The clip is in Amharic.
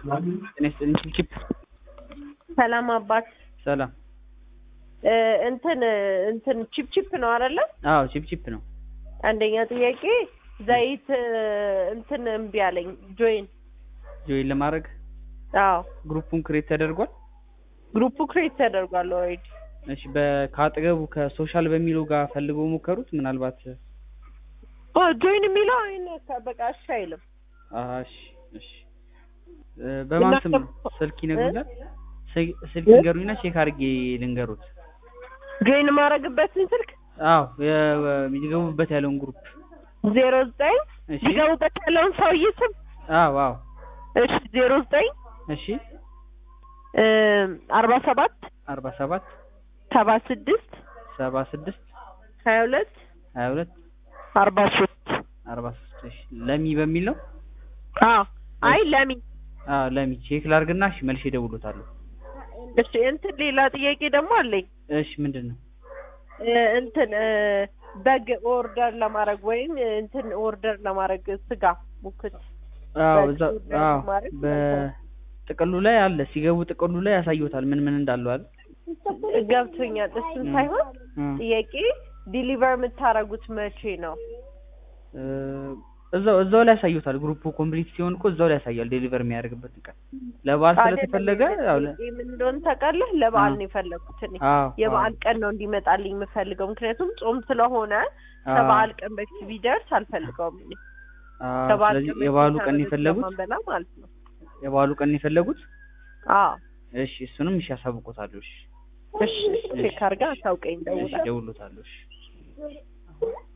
ጤና ይስጥልኝ ቺፕ ሰላም አባት ሰላም። እ እንትን እንትን ቺፕ ቺፕ ነው አይደለ? አዎ ቺፕ ቺፕ ነው። አንደኛ ጥያቄ ዘይት እ እንትን እምቢ አለኝ ጆይን። ጆይን ለማድረግ አዎ ግሩፑን ክሬት ተደርጓል። ግሩፑ ክሬት ተደርጓል ኦልሬዲ። እሺ በ- ከአጠገቡ ከሶሻል በሚለው ጋር ፈልገው ሞከሩት። ምናልባት ኦ ጆይን የሚለው አይነ በቃ እሺ አይልም። አሀ፣ እሺ እሺ እ በማን ስም ነው? ስልክ ይነግሩኛል። ስል- ስልክ ይንገሩኝና ቼክ አድርጌ ልንገሩት። ጆይን የማደርግበትን ስልክ አዎ የ- የሚገቡበት ያለውን ግሩፕ ዜሮ ዘጠኝ እሺ። ሊገቡበት ያለውን ሰውዬ ስም አዎ አዎ እሺ ዜሮ ዘጠኝ እሺ እ አርባ ሰባት አርባ ሰባት ሰባ ስድስት ሰባ ስድስት ሀያ ሁለት ሀያ ሁለት አርባ ሶስት አርባ ሶስት እሺ ለሚ በሚል ነው። አዎ አይ ለሚ አዎ ለሚ ቼክ ላድርግና እሺ መልሼ እደውልዎታለሁ። እሺ እንትን ሌላ ጥያቄ ደግሞ አለኝ እሺ ምንድን ነው? እ እንትን እ በግ ኦርደር ለማድረግ ወይም እንትን ኦርደር ለማድረግ ስጋ ሙክት አዎ በግ እዛ ኦርደር አዎ ለማድረግ በጥቅሉ ላይ አለ ሲገቡ ጥቅሉ ላይ ያሳዩታል ምን ምን እንዳለው አይደል? ገብቶኛል። እሱን እ ሳይሆን እ ጥያቄ ዲሊቨር የምታደርጉት መቼ ነው? እ እዛው እዛው ላይ ያሳዩታል። ግሩፑ ኮምፕሊት ሲሆን እኮ እዛው ላይ ያሳያል ዴሊቨር የሚያደርግበትን ቀን። ለበዓል ስለተፈለገ ያው ለ- ጥያቄ ምን እንደሆነ ታውቃለህ? ለበዓል አዎ። ነው የፈለኩት እኔ አዎ የበዓል ቀን ነው እንዲመጣልኝ የምፈልገው። ምክንያቱም ጾም ስለሆነ አዎ ከበዓል ቀን በፊት ቢደርስ አልፈልገውም እኔ። አዎ ከበዓል ስለዚህ ቀን በፊት የበዓሉ ቀን ተበልቶ የፈለጉት ስለማንበላ ማለት ነው። የበዓሉ ቀን የፈለጉት አዎ እሺ እሱንም እሺ ያሳውቁታለሁ። እሺ እሺ ቼክ አድርጋ አታውቀኝ እሺ ደውላ ደውሎታለሁ። እሺ